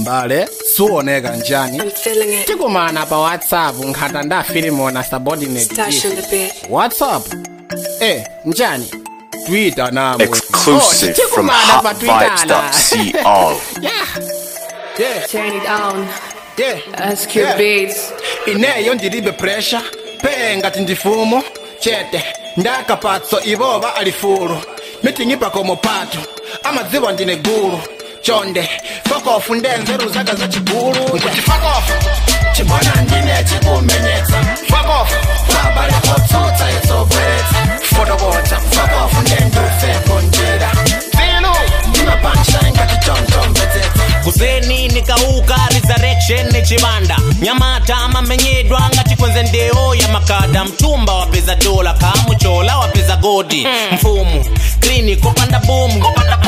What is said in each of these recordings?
mbale suoneka njani I'm feeling it. tikumana pa whatsapp nkhata nda filimona subordinate Stash in the bed. whatsapp eh njani twitter namwe Exclusive Oh, from tikumana pa Twitter la. hotvibes.co. yeah yeah Turn it on. yeah Ask your Yeah. beats. ineyo ndilibe pressure pe ngati ndifumo chete ndakapatso ivova alifulu mitingipa komo patu amadziwa ndine gulu chonde fokofu ndenzeru zaka za chigulu nkuti fokofu chibona ndine chikumenyetsa fokofu babale kotsutsa itsobweretsa fotokotsa fokofu ndendufeko njira filu ndimapancha ngati chonchomvetsetsa kuseni nikauka resurrection ni chibanda nyamata amamenyedwa ngati kwenze ndeo ya makada mtumba wapeza dola kamuchola wapeza godi mfumu klini kopanda bomu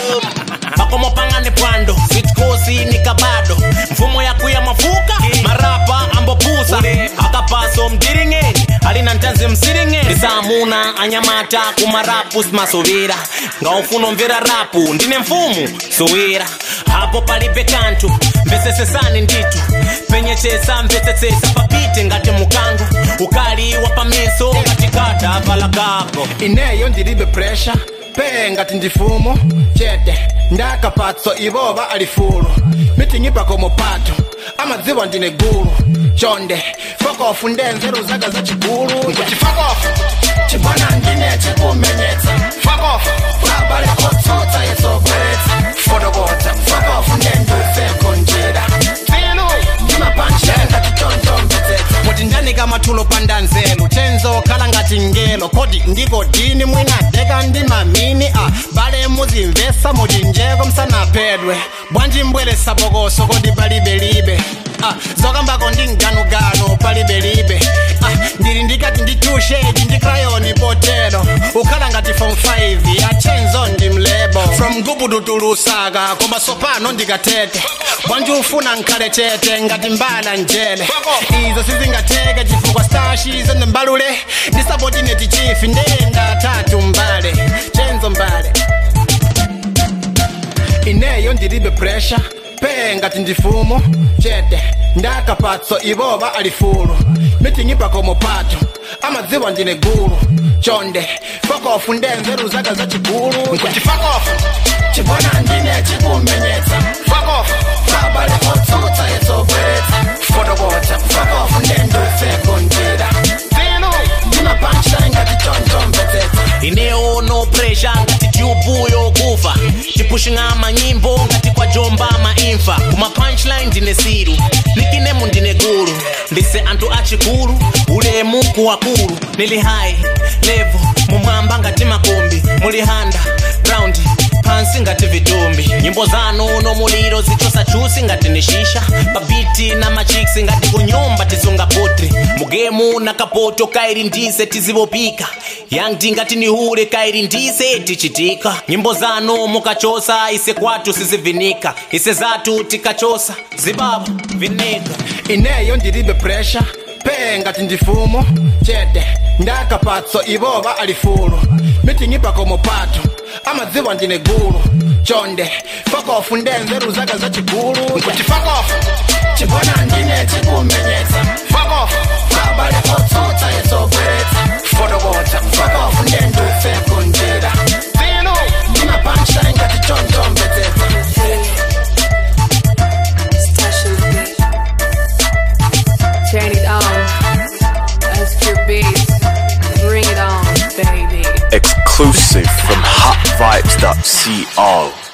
makomo pangane pwando sitkosi nikabado mfumo yakuya mafuka marapa ambopusa akapaso mdiringeni alina ntanzi msiringeni ndisamuna anyamata kumarapu simasuvira ngaufuna mvera rapu ndine mfumu suwira hapo palibe kantu mvesesesani nditu penyechesa mvesesesa papite ngati mukango ukali wa pamiso ngati kata vala kako ineyo ndilibe pressure pe ngati ndifumo chete ndakapatso ivova alifulu mitingipa komo patu amadziwa ndine gulu chonde fokofu ndenzeru zaka za chigulu nkuti fokofu chibona ndine chikumenyetsa fokofu babale kotsutsa itsobweretsa fotokotsa fokofu ndendufeko njira filu ndimapancha ngati chonchomvetsetsa muti ndanika mathulo panda nzelu tenzo khala ngati ngelo kodi ndiko dini mwinadeka ndi mamini a bale muzimvesa muchinjeko msanaphedwe bwanji mbweresa bokoso kodi palibelibe Ah, zokambako ndi mganuganu palibelibe ah, ndili ndikati ndi tushedi ndi krayoni potero ukhala ngati form 5 achenzo ndi mlebo from gubudu tulusaka koma sopano ndikatete bwanji ufuna nkhale chete ngati mbala njele izo sizingateke chifukwa stashi zende mbalule ndisabodineti chifi ndenda tatu mbale chenzo mbale ineyo ndilibe pressure pe ngati ndifumo chete ndakapatso ivova alifulu mitingipa komo patu amadziwa ndine gulu chonde fokofu ndenzeru zaka za chigulu nkuti fokofu chibona ndine chikumenyetsa fokofu babale kotsutsa itsobweretsa fotokotsa fokofu ndendufeko njira filu ndimapancha ngati chonchomvetsetsa ineyo no pressure ngati tyubu yokufa tipushing'a manyimbo ngati kwa jomba maimfa kuma punchline ndine siru nikinemu ndine gulu ndise anthu achikulu ulemu kuwakulu nili high level mumwamba ngati makombi muli handa ground pansi ngati vitumbi nyimbo zanu no muliro zichosa chusi ngati ni shisha babiti na machiksi ngati kunyumba tisunga potri mugemu na kapoto kairi ndise tizivopika yangti ngati nihule kairi ndise tichitika nyimbo zanu mukachosa ise kwatu sizivinika ise zatu tikachosa zibaba vinika ineyo ndilibe pressure pe ngati ndifumo chete ndakapatso ivova alifulu mitingipa komo patu amadziwa ndine gulu chonde fokofu ndenzeru zaka za chigulu nkuti fokofu chibona ndine chikumenyetsa fokofu babale kotsutsa itsobweretsa fotokotsa fokofu ndendufeko njira filu ndimapancha ngati chonchomvetsetsa Stash in the bed. Turn it on. Ask your beats. Bring it on, baby. Exclusive from hotvibes.co.